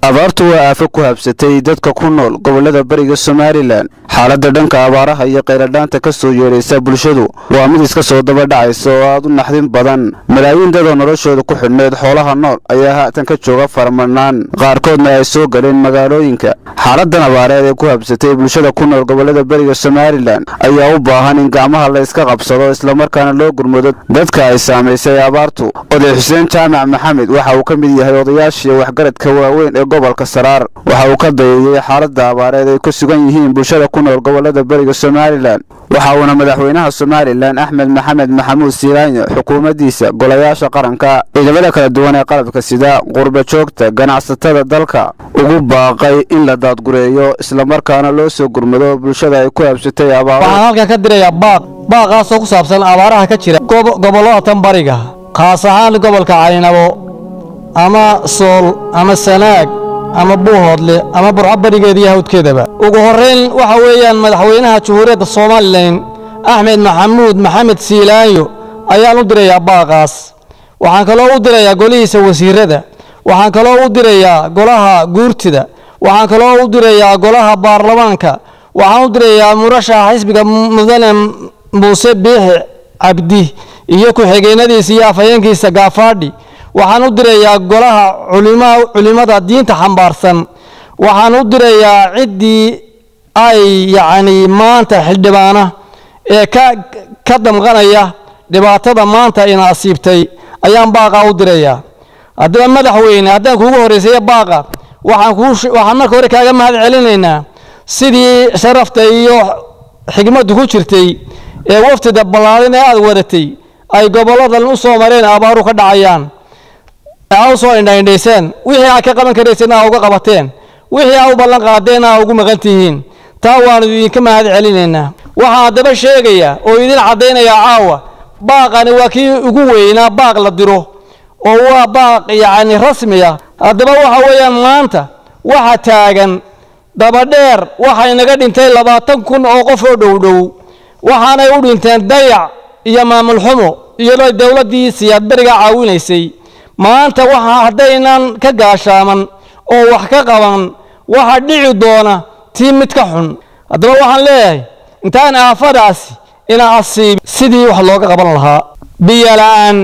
abaartu waa aafo ku habsatay dadka ku nool gobollada bariga somalilan xaaladda dhanka abaaraha iyo qayladhaanta ka soo yeedhaysa bulshadu waa mid iska soo daba dhacaysa oo aad u naxdin badan malaayiin dadoo noloshooda ku xidhneed xoolaha nool ayaa haatan ka jooga faramadhnaan qaarkoodna ay soo galeen magaalooyinka xaaladan abaareed ee ku habsatay bulshada ku nool gobollada beriga somalilan ayaa u baahan in gacmaha la iska qabsado islamarkaana loo gurmado dadka ay saamaysay abaartu oday xuseen jaamac maxamed waxa uu ka mid yahay odayaashii waxgaradka waaweyn ee gobolka saraar waxa uu ka dayeeyey xaaladda abaareed ay ku sugan yihiin bulshada ku nool gobollada beriga somalilan waxa uuna madaxweynaha somalilan axmed maxamed maxamuud siiraanyo xukuumaddiisa golayaasha qaranka ciidamada kala duwan ee qalabka sida qurba joogta ganacsatada dalka ugu baaqay in la daadgureeyo islamarkaana loo soo gurmado bulshada ay ku habsatay abaaro waxaan halkan ka dirayaa baaq baaqaasoo ku saabsan abaaraha ka jira gobollada tan bariga khaas ahaan gobolka caynabo ama sool ama sanaag ama buuhoodle ama burco barigeeda iyo hawdkeedaba ugu horrayn waxa weeyaan madaxweynaha jamhuuriyadda somalilan axmed maxamuud maxamed siilaanyo ayaan u dirayaa baaqaas waxaan kaloo u dirayaa golihiisa wasiirada waxaan kaloo u dirayaa golaha guurtida waxaan kaloo u dirayaa golaha baarlamaanka waxaan u dirayaa murashaxa xisbiga mudane muuse biixi cabdi iyo ku-xigeenadiisa iyo afhayeenkiisa gaafaadhi waxaan u dirayaa golaha culimada diinta xambaarsan waxaan u dirayaa ciddii ay yacni maanta xildhibaana ee ka ka damqanaya dhibaatada maanta ina asiibtay ayaan baaqaa u dirayaa haddaba madaxweyne haddaan kuugu horreysaya baaqa waxaan kuu waxaan marka hore kaaga mahad celinaynaa sidii sharafta iyo xigmaddu ku jirtay ee waftida ballaadin ee aada wadatay ay gobolladan u soo mareen abaaru ka dhacayaan aa u soo indhaindhayseen wixii aad ka qaban karayseen aa uga qabateen wixii aa u ballan qaadeen aa ugu maqan tihiin taa waanu idinka mahad celinaynaa waxaan haddaba sheegayaa oo idin caddaynayaa caawa baaqani waa kii ugu weynaa baaq la diro oo waa baaq yacni rasmi ah haddaba waxa weeyaan maanta waxa taagan dabadheer waxay naga dhintay labaatan kun oo qof oo dhowdhow waxaanay u dhinteen dayac iyo maamul xumo iyadoo dowladdii siyaad beriga caawinaysay maanta waxa haddaynan ka gaashaaman oo wax ka qaban waxa dhici doona tii mid ka xun haddaba waxaan leeyahay intaan aafadaasi ina asiib sidii wax looga qaban lahaa biyo la'aan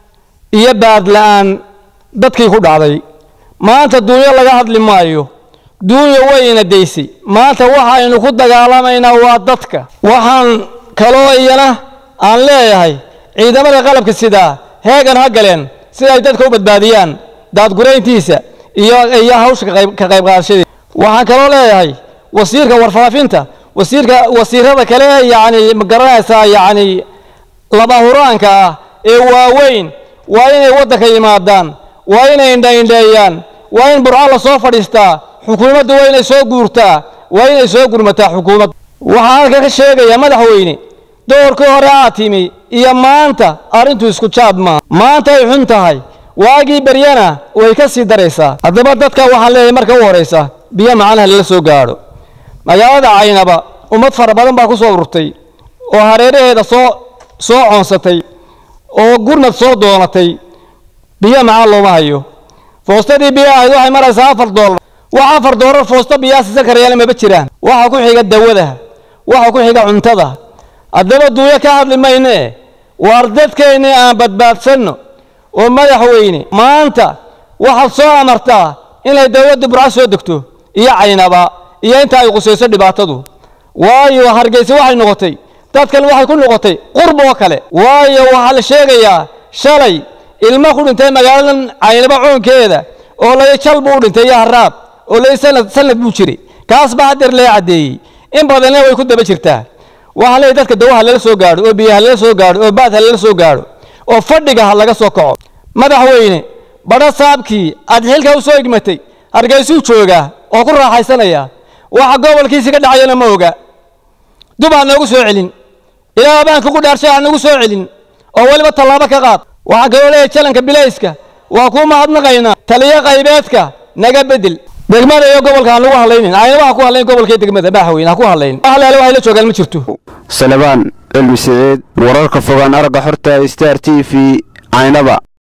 iyo baad la'aan dadkii ku dhacday maanta duunyo laga hadli maayo duunya wayna daysay maanta waxaynu ku dagaalamaynaa waa dadka waxaan kaloo iyana aan leeyahay ciidamada qalabka sidaa heegan ha galeen si ay dadka u badbaadiyaan daadgurayntiisa iyo iyo hawsha ka qayb qaadashadeeda waxaan kaloo leeyahay wasiirka warfaafinta wasiirka wasiirada kale yacni ma garanaysaa yacni laba huraanka ah ee waaweyn waa inay waddanka yimaadaan waa inay indhaindheeyaan waa in burco la soo fadhiistaa xukuumaddu waa inay soo guurtaa waa inay soo gurmataa xukuumaddu waxaan halka ka sheegayaa madaxweyne doorkii hore aad timi iyo maanta arrintu isku jaad maa maanta ay xun tahay waagii beryana way ka sii daraysaa haddaba dadka waxaan leeyahay marka u horaysa biyo macanaha lala soo gaadho magaalada caynaba ummad fara badan baa ku soo ururtay oo hareeraheeda soo soo coonsatay oo gurnad soo doonatay biyo macaan looma hayo foostadii biyo ahayd waxay maraysaa afar doolar wax afar doolar foosto biyaa siisan karayaana maba jiraan waxa ku xiga dawada waxa ku xiga cuntada haddaba duuyo ka hadli mayne waar dadkeennii aan badbaadsanno oo madaxweyne maanta waxaad soo amartaa inay dowladda burco soo degto iyo caynaba iyo inta ay qusayso dhibaatadu waayo hargeysa waxay noqotay dadkan waxay ku noqotay qurb oo kale waayo waxaa la sheegayaa shalay ilmo ku dhintay magaaladan caynaba coonkeeda oo lay jal buu u dhintay iyo haraab oo lay sanad sanad buu jiray kaas baa hadeer lee caddeeyey in badanna way ku daba jirtaa waxaa leeyahy dadka dawaha lala soo gaadho oo biyaha lala soo gaadho oo baadha lala soo gaadho oo fadhiga ha laga soo kaco madaxweyne badho saabkii aad xilka u soo igmatay hargeysuu joogaa oo ku raaxaysanaya waxa gobolkiisi ka dhacayana ma oga dub aad noogu soo celin ilaa baan kugu dhaarshay aad noogu soo celin oo weliba tallaabo ka qaad waxaa kaloo leeyahay jalanka bilayska waa kuu mahadnaqaynaa taliyo qaybeedka naga bedel degmada iyo gobolka aan lagu hadlaynin ayna waxa ku hadlayn gobolka iyo degmada madaxweyne ha ku hadlayn halaale waxay la joogaan ma jirto salebaan cilmi saciid wararka fogaan aragga xorta star t v caynaba